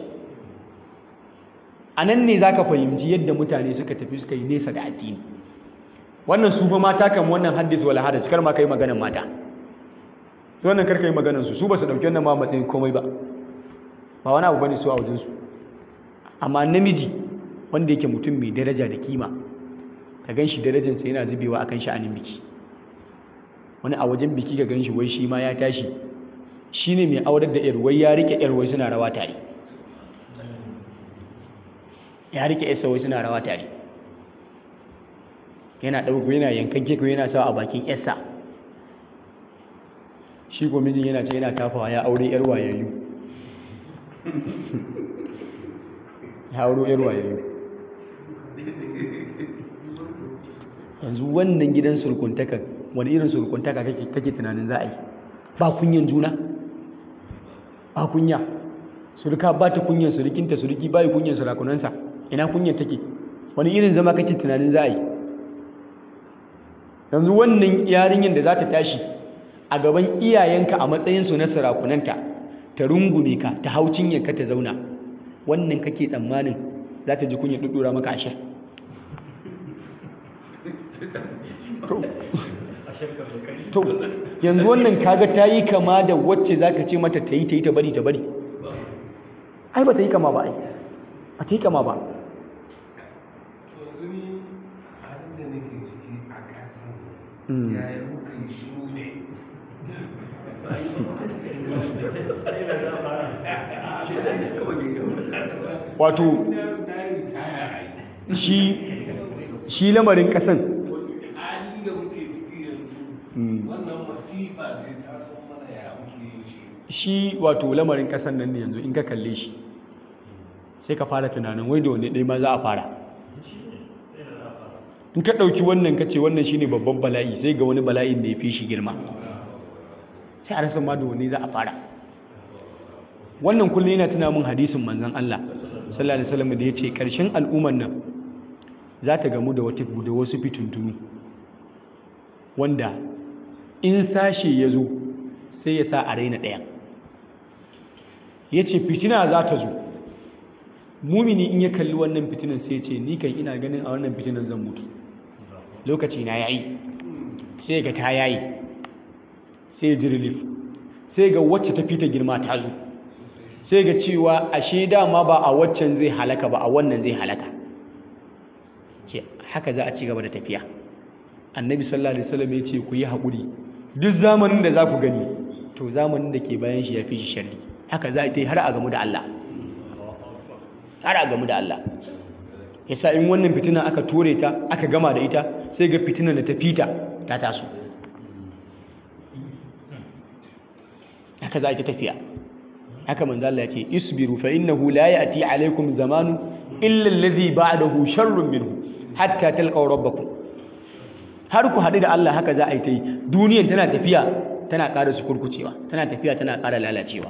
a nan ne za ka fahimci yadda mutane suka tafi suka yi nesa da addini wannan su fa mata kan wannan haddis wala hadis kar ma kai maganan mata to wannan kar kai maganan su su ba su dauki wannan ma matsayin komai ba ba wani abu bane su a wajen su amma namiji wanda yake mutum mai daraja da kima ka gan shi darajarsa yana zubewa akan sha'anin biki wani a wajen biki ka gan shi wai shi ma ya tashi shine mai aurar da yar wai ya rike yar wai suna rawa tare ya rike yasa wai suna rawa tare yana ɗauko yana yankan keko yana sawa a bakin yasa shi ko mijin yana ce yana tafawa ya aure yar wayayyu ya auro yar wayayyu yanzu wannan gidan surkuntaka wani irin surkuntaka kake kake tunanin za a yi ba kunyan juna ba kunya surka ba ta kunyan surukinta suruki ba yi kunyan surakunansa ina kunyan take wani irin zama kake tunanin za a yi yanzu wannan yarinyar da za ta tashi a gaban iyayenka a matsayinsu na sarakunanta ta rungume ka ta hau ka ta zauna wannan kake tsammanin za ta ji kunya ɗuɗɗura maka ashir to yanzu wannan kaga ta yi kama da wacce za ka ce mata ta yi ta yi ta bari ta bari ai ba ta yi kama ba ai ba ta yi kama ba yanzu ni halin da nake ciki a ƙasan yaya muka yi shiru ne wato na yi ritaya a shi shi lamarin kasan hali da muke ciki yanzu wannan masifa ce ta san mana ya muke yin shi shi wato lamarin kasan nan ne yanzu in ka kalle shi sai ka fara tunanin wai da wanne ɗaya ma za a fara in ka ɗauki wannan ka ce wannan shine babban bala'i sai ga wani bala'in da ya fi shi girma sai a rasa ma da wanne za a fara wannan kullum yana tuna min hadisin manzon Allah sallallahu alaihi wasallam da ya ce ƙarshen al'umman nan za ta gamu da wata da wasu fitintunu wanda in sashe ya zo sai ya sa a raina ɗayan ya ce fitina za ta zo mumini in ya kalli wannan fitinan sai ya ce ni kan ina ganin a wannan fitinan zan mutu lokaci na yayi sai ga ta yayi sai ya ji relief sai ga wacce ta fita girma ta zo sai ga cewa ashe dama ba a waccan zai halaka ba a wannan zai halaka ce haka za a ci gaba da tafiya annabi sallallahu alaihi wasallam ya ce ku yi haƙuri duk zamanin da za ku gani to zamanin da ke bayan shi ya fi shi sharri haka za a yi har a gamu da Allah har a gamu da Allah yasa in wannan fitina aka tore ta aka gama da ita sai ga fitinan da ta fita ta taso haka za a ta tafiya haka manzo Allah ya ce isbiru fa innahu la ya'ti alaikum zamanu illa alladhi ba'dahu sharrun minhu hatta talqaw rabbakum har ku haɗu da Allah haka za a yi ta yi duniyan tana tafiya tana ƙara su kurkucewa tana tafiya tana ƙara lalacewa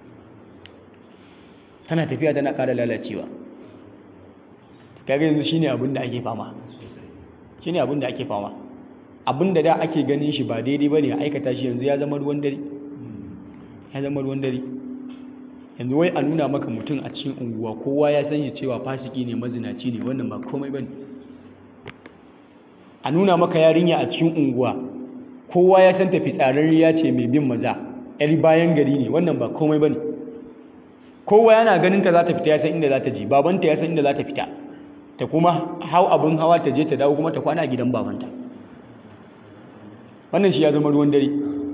tana tafiya tana ƙara lalacewa kaga yanzu shine abin da ake fama shine abin da ake fama abin da da ake ganin shi ba daidai bane a aikata shi yanzu ya zama ruwan dare ya zama ruwan dare yanzu wai a nuna maka mutum a cikin unguwa kowa ya san shi cewa fasiki ne mazinaci ne wannan ba komai bane a nuna maka yarinya a cikin unguwa kowa ya san tafi tsararriya ce mai bin maza yar bayan gari ne wannan ba komai bane kowa yana ganin ta za ta fita ya san inda za ta je babanta ya san inda za ta fita ta kuma hau abin hawa ta je ta dawo kuma ta kwana a gidan babanta wannan shi ya zama ruwan dare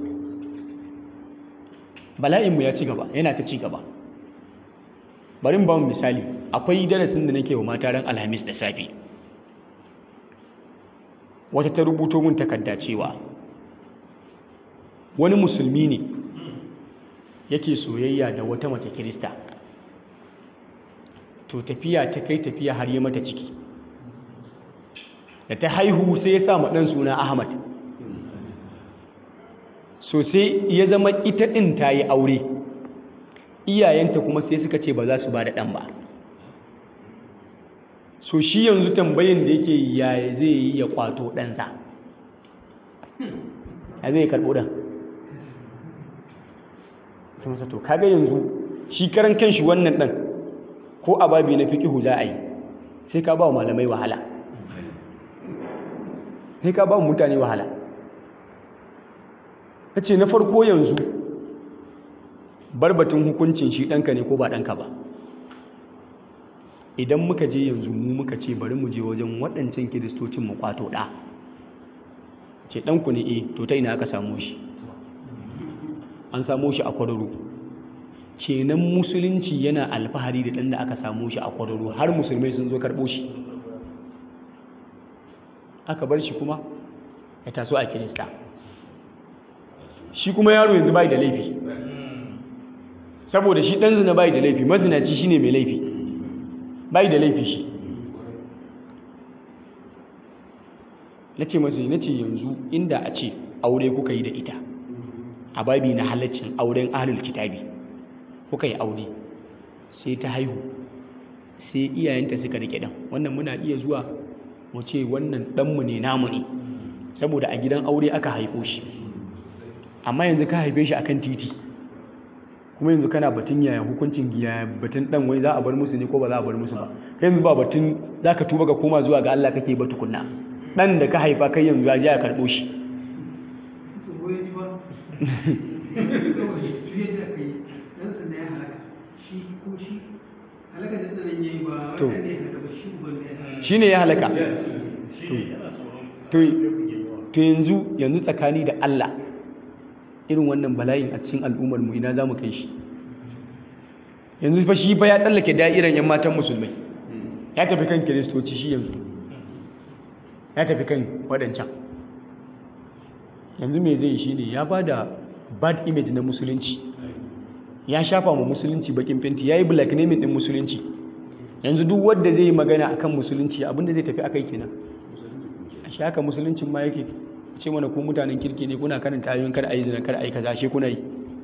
bala'inmu ya ci gaba yana ta ci gaba bari mu ba mu misali akwai darasin da nake wa mata ran alhamis da safe wata ta rubuto mun takarda cewa wani musulmi ne yake soyayya da wata mace kirista to tafiya ta kai tafiya har yi mata ciki da ta haihu sai ya sa ɗan suna ahmad so sai ya zama ita ɗin ta yi aure iyayenta kuma sai suka ce ba za su ba da ɗan ba so shi yanzu tambayin da yake yaya zai yi ya kwato ɗansa ya zai karɓo ɗan masa to kaga yanzu shi karan kanshi wannan ɗan ko a babi na fiƙihu za a yi sai ka ba wa malamai wahala sai ka ba wa mutane wahala ta ce na farko yanzu barbatun hukuncin shi ɗanka ne ko ba ɗanka ba idan muka je yanzu mu muka ce bari mu je wajen waɗancan kiristocin mu kwato ɗa ce ɗanku ne e to ta ina aka samu shi an samu shi a kwararo kenan musulunci yana alfahari da ɗan da aka samu shi a kwararo har musulmai sun zo karɓo shi aka bar shi kuma ya taso a kirista shi kuma yaro yanzu bai da laifi saboda shi ɗan zina bai da laifi mazinaci shine mai laifi bai da laifi shi na ce masu na ce yanzu inda a ce aure kuka yi da ita a babi na halaccin auren ahlul kitabi kuka yi aure sai ta haihu sai iyayenta suka rike dan wannan muna iya zuwa mu ce wannan ɗanmu ne namu ne saboda a gidan aure aka haifo shi amma yanzu ka haife shi akan titi kuma yanzu kana batun yaya hukuncin giya batun dan wai za a bar musu ne ko ba za a bar musu ba kai yanzu ba batun za ka tuba ka koma zuwa ga Allah kake ba tukunna dan da ka haifa kai yanzu ya je ya karɓo shi shi ne ya halaka to yanzu yanzu tsakani da Allah irin wannan bala'in a cikin al'ummar mu ina za mu kai shi yanzu fa shi fa ya tsallake da'iran yan matan musulmai ya tafi kan kiristoci shi yanzu ya tafi kan waɗancan yanzu me zai shi ne ya ba da bad image na musulunci ya shafa mu musulunci bakin fenti ya yi black naming ɗin musulunci yanzu duk wadda zai yi magana akan musulunci abinda zai tafi akai kenan a shi haka musuluncin ma yake ce mana ku mutanen kirki ne kuna karanta ayoyin kar ayi zina kar ayi kaza she kuna yi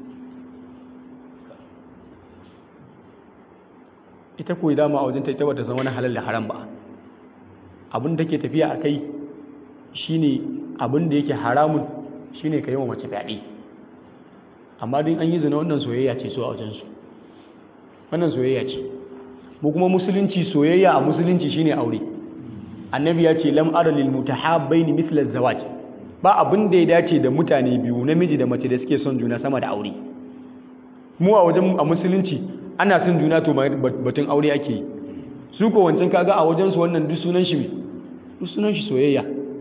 ita koyi dama a wajen ta ita bata san wani halal da haram ba abin da take tafiya a kai shine abin da yake haramun shine ka yi wa mace fyaɗe amma din an yi zina wannan soyayya ce so a wajensu wannan soyayya ce mu kuma musulunci soyayya a musulunci shine aure annabi ya ce lam ara lil mutahabbaini mithla zawaj ba abin da ya dace da mutane biyu namiji da mace da suke son juna sama da aure mu a wajen a musulunci ana son juna to batun aure ake yi su ko wancan kaga a wajen su wannan duk sunan shi me duk sunan shi soyayya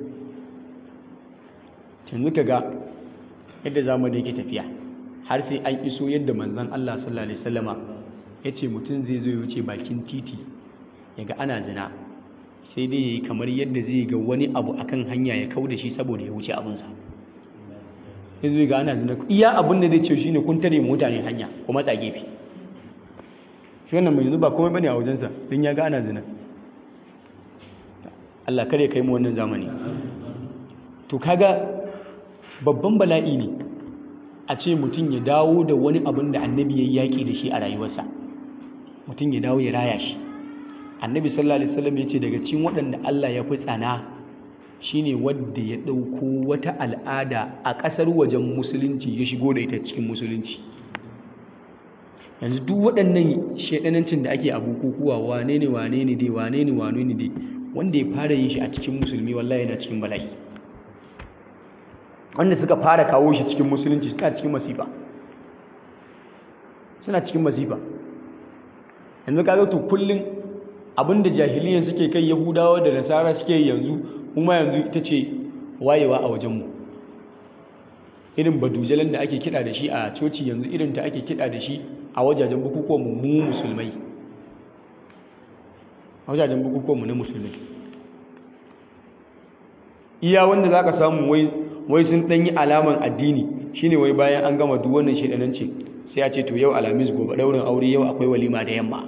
yanzu kaga yadda zamani yake tafiya har sai an iso yadda manzon Allah sallallahu alaihi wasallama yace mutum zai zo ya wuce bakin titi yaga ana zina sai dai yayi kamar yadda zai ga wani abu akan hanya ya kau da shi saboda ya wuce abunsa sai zai ga ana zina iya abin da zai ce shine kun tare mutane hanya ko matsa gefe shi wannan mai yanzu ba komai bane a wajensa don ya ga ana zina Allah kare kai mu wannan zamani to kaga babban bala'i ne a ce mutum ya dawo da wani abin da annabi ya yaƙi da shi a rayuwarsa mutum ya dawo ya raya shi annabi sallallahu alaihi wasallam ya ce daga cikin waɗanda Allah ya fi tsana shine wadda ya ɗauko wata al'ada a ƙasar wajen musulunci ya shigo da ita cikin musulunci yanzu duk waɗannan shaidanancin da ake a bukukuwa wane ne wane ne dai wane ne wane ne dai wanda ya fara yin shi a cikin musulmi wallahi yana cikin bala'i wanda suka fara kawo shi cikin musulunci suna cikin masifa suna cikin masifa yanzu kaga to kullum abinda jahiliyan suke kai yahudawa da nasara suke yanzu kuma yanzu ita ce wayewa a wajenmu irin badujalan da ake kiɗa da shi a coci yanzu irin ta ake kiɗa da shi a wajajen bukukuwan mu musulmai a wajajen bukukuwan mu na musulmai iya wanda za ka samu wai sun ɗanyi alaman addini shine wai bayan an gama duk wannan shaidananci sai a ce to yau alhamis gobe ɗaurin aure yau akwai walima da yamma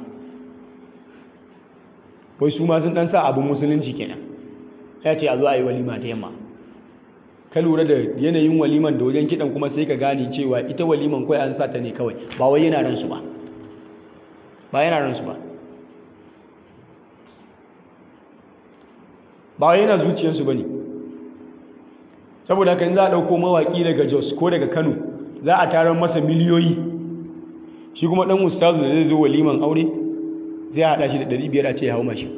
wai su ma sun ɗan sa abin musulunci kenan ya ce a zo a yi walima da yamma ka lura da yanayin waliman da wajen kiɗan kuma sai ka gane cewa ita waliman kawai an sa ta ne kawai ba wai yana ransu ba ba yana ransu ba ba wai yana zuciyarsu ba ne saboda haka in za a ɗauko mawaƙi daga jos ko daga kano za a tarar masa miliyoyi shi kuma ɗan ustazu da zai zo waliman aure zai haɗa shi da ɗari biyar a ce ya hau mashi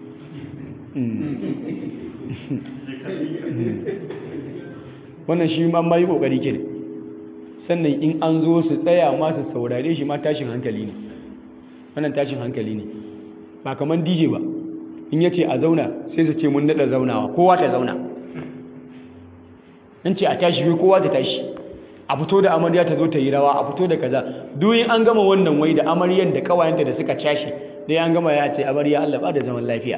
wannan shi ma ma yi ƙoƙari ke sannan in an zo su tsaya ma su saurare shi ma tashin hankali ne wannan tashin hankali ne ba kamar dj ba in ya ce a zauna sai su ce mun daɗa zaunawa kowa ta zauna in ce a tashi wai kowa ta tashi a fito da amarya ta zo ta yi rawa a fito da kaza duk an gama wannan wai da amaryan da kawayenta da suka tashi dai an gama ya ce amarya Allah ba da zaman lafiya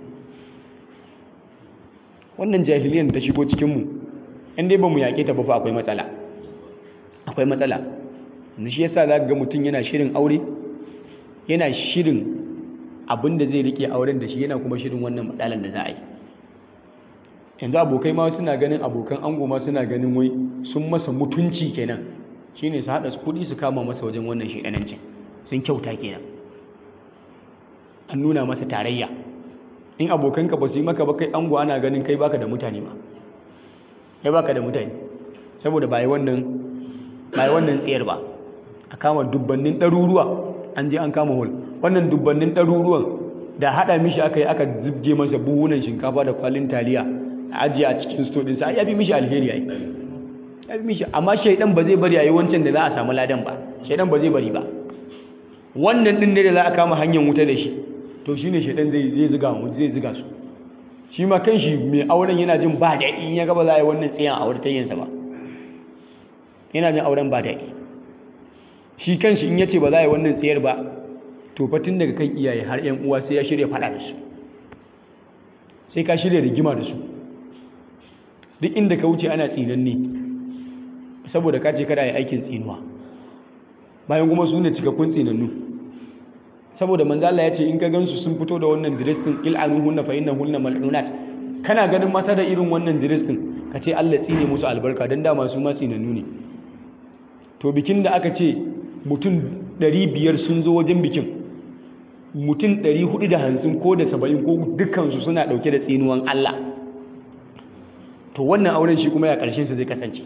wannan jahiliyan ta shigo cikin mu in dai ba mu yaƙe ta ba fa akwai matsala akwai matsala yanzu shi yasa zaka ga mutum yana shirin aure yana shirin abin da zai rike auren da shi yana kuma shirin wannan matsalan da za a yi yanzu abokai ma suna ganin abokan ango ma suna ganin wai sun masa mutunci kenan shine su haɗa kuɗi su kama masa wajen wannan shaidanancin sun kyauta kenan an nuna masa tarayya in abokanka ba su yi maka ba kai ango ana ganin kai baka da mutane ma kai baka da mutane saboda ba yi wannan ba yi wannan tsayar ba a kama dubbannin ɗaruruwa an je an kama hol wannan dubbannin ɗaruruwan da haɗa mishi aka yi aka zubge masa buhunan shinkafa da kwalin taliya a ajiye a cikin sto ɗinsa ya fi mishi alheri ai ya fi mishi amma shaidan ba zai bari a yi wancan da za a samu ladan ba shaidan ba zai bari ba wannan ɗin ne da za a kama hanyar wuta da shi to shi ne shaidan zai ziga zai ziga su shi ma kan shi mai auren yana jin ba daɗi in ya gaba za a yi wannan tsayan a wurin ba yana jin auren ba daɗi shi kan shi in ya ce ba za a yi wannan tsayar ba to fatin daga kan iyaye har 'yan uwa sai ya shirya faɗa da su sai ka shirya rigima da su duk inda ka wuce ana tsinanne saboda ka ce kada yi aikin tsinuwa bayan kuma su ne cikakkun tsinannu saboda manzala ya ce in ka gansu sun fito da wannan dress din il'anuhunna fa innahunna mal'unat kana ganin mata da irin wannan dress din ka ce Allah tsine musu albarka dan dama su ma tsinannu ne to bikin da aka ce mutum 500 sun zo wajen bikin mutum 450 ko da 70 ko dukkansu suna dauke da tsinuwan Allah to wannan auren shi kuma ya karshen sa zai kasance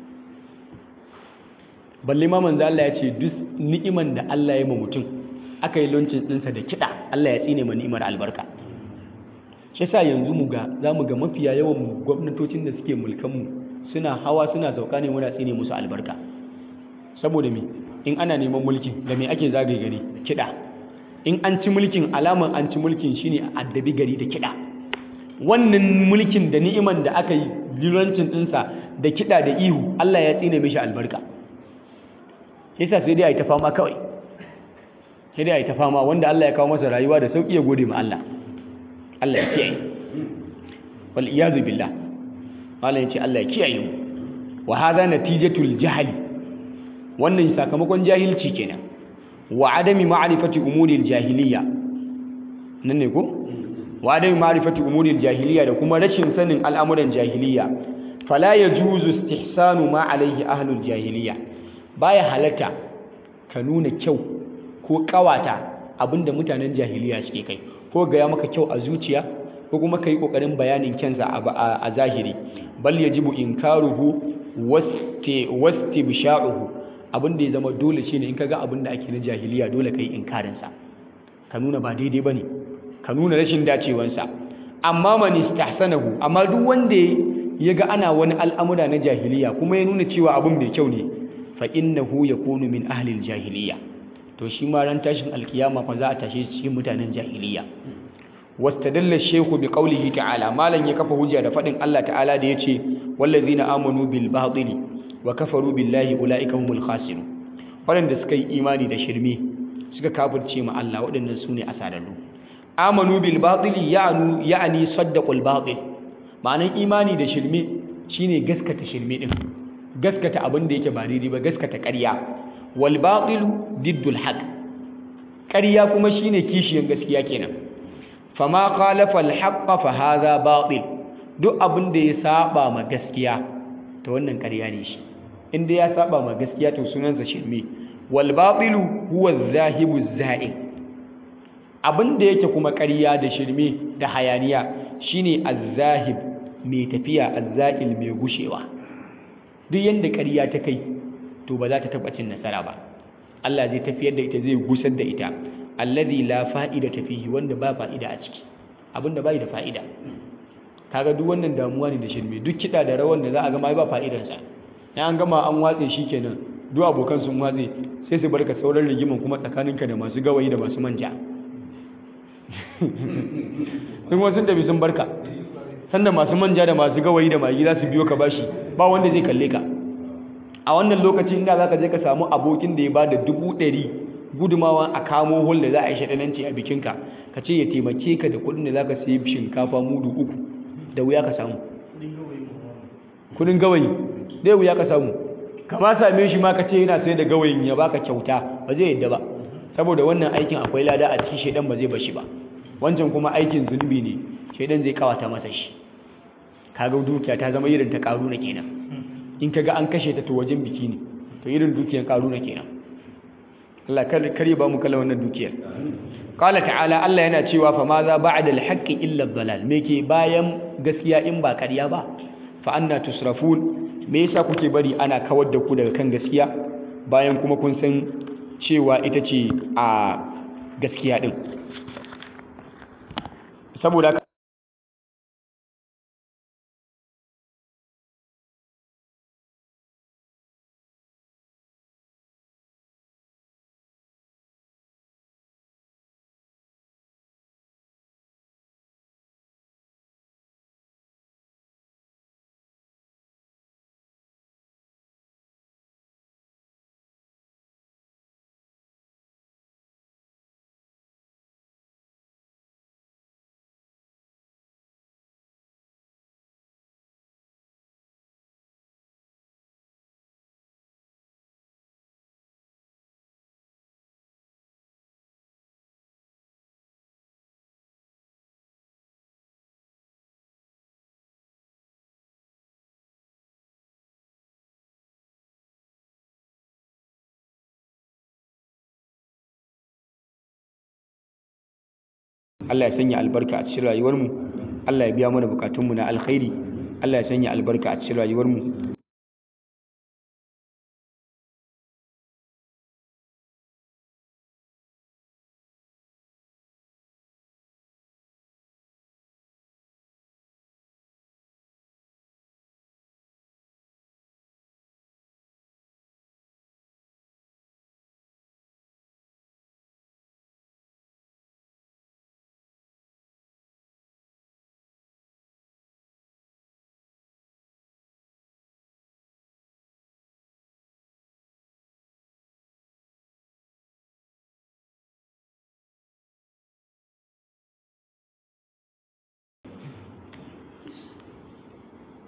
balle ma manzo Allah ya ce duk ni'iman da Allah ya ma mutum aka yi launching ɗinsa da kiɗa Allah ya tsine ma ni'imar albarka shi yasa yanzu mu ga za mu ga mafiya yawan gwamnatocin da suke mulkan mu suna hawa suna sauka ne muna tsine musu albarka saboda me in ana neman mulkin da me ake zagaye gari kiɗa in an ci mulkin alaman an ci mulkin shine a addabi gari da kiɗa wannan mulkin da ni'iman da aka yi lilancin ɗinsa da kiɗa da ihu Allah ya tsine mishi albarka yasa sai dai a yi ta fama kawai sai dai a yi ta fama wanda Allah ya kawo masa rayuwa da sauƙi ya gode ma Allah Allah ya kiyaye wal iyazu billah malam yace Allah ya kiyaye mu wa hadha natijatul jahli wannan sakamakon jahilci kenan wa adami ma'rifati umuril jahiliya nan ne ko wa adami ma'rifati umuril jahiliya da kuma rashin sanin al'amuran jahiliya fala yajuzu istihsanu ma alaihi ahlul jahiliya baya halatta ka nuna kyau ko kawata abinda mutanen jahiliya suke kai ko ga ya maka kyau a zuciya ko kuma kai kokarin bayanin kyansa a zahiri bal yajibu inkaruhu wasti wastibsha'uhu abin da ya zama dole shine in kaga abin da ake na jahiliya dole kai inkarin sa ka nuna ba daidai bane ka nuna rashin dacewansa amma man istahsanahu amma duk wanda ya ga ana wani al'amura na jahiliya kuma ya nuna cewa abin mai kyau ne fa innahu yakunu min ahli jahiliya to shi ma ran tashin alkiyama fa za a tashe shi cikin mutanen jahiliya wastadalla shaykhu bi qawlihi ta'ala malan ya kafa hujja da fadin Allah ta'ala da yace wallazina amanu bil batili wa kafaru billahi ulaika humul khasirun waɗanda suka yi imani da shirme suka kafirce ma Allah waɗannan su ne asararru amanu bil batili ya'nu ya'ni saddaqul batil ma'anan imani da shirme shine gaskata shirme din gaskata abin da yake ba daidai ba gaskata ƙarya wal batilu diddul haqq ƙarya kuma shine kishiyan gaskiya kenan fama khalafa al haqqa fa hadha batil duk abin da ya saba ma gaskiya to wannan ƙarya ne shi inda ya saba ma gaskiya to sunansa shirme wal batilu huwa zahibu za'in abin da yake kuma ƙarya da shirme da hayaniya shine az-zahib mai tafiya az-za'il mai gushewa duk yanda ƙarya ta kai to ba za ta taɓa cin nasara ba Allah zai tafiyar da ita zai gusar da ita alladhi la fa'ida fihi wanda ba fa'ida a ciki abinda bai da fa'ida kaga duk wannan damuwa ne da shirme duk kiɗa da rawan da za a gama ba fa'idansa in an gama an watse shi kenan duk abokan sun watse sai su barka sauran rigiman kuma tsakaninka da masu gawayi da masu manja sun wasu sun tafi sun barka sanda masu manja da masu gawayi da magi za su biyo ka bashi ba wanda zai kalle ka a wannan lokacin inda za ka je ka samu abokin da ya ba da dubu ɗari gudumawa a kamo hol da za a yi shaɗananci a bikinka ka ce ya taimake ka da kuɗin da za ka sayi shinkafa mudu uku da wuya ka samu kudin gawayi dai wuya ka samu kama same shi ma ka ce yana sai da gawayin ya baka kyauta ba zai yadda ba saboda wannan aikin akwai lada a cikin shaidan ba zai bar shi ba wancan kuma aikin zunubi ne shaidan zai kawata masa shi kaga dukiya ta zama irin ta karuna kenan in kaga an kashe ta to wajen biki ne to irin dukiyar karuna kenan Allah kar ba mu kala wannan dukiyar Qala ta'ala Allah yana cewa fa ma za ba'da al-haqqi illa ad-dalal me ke bayan gaskiya in ba ƙarya ba fa anna tusrafun me yasa kuke bari ana kawar da ku daga kan gaskiya bayan kuma kun san cewa ita ce a gaskiya din saboda Allah ya sanya albarka a cikin rayuwarmu Allah ya biya mana bukatunmu na alkhairi Allah ya sanya albarka a cikin rayuwarmu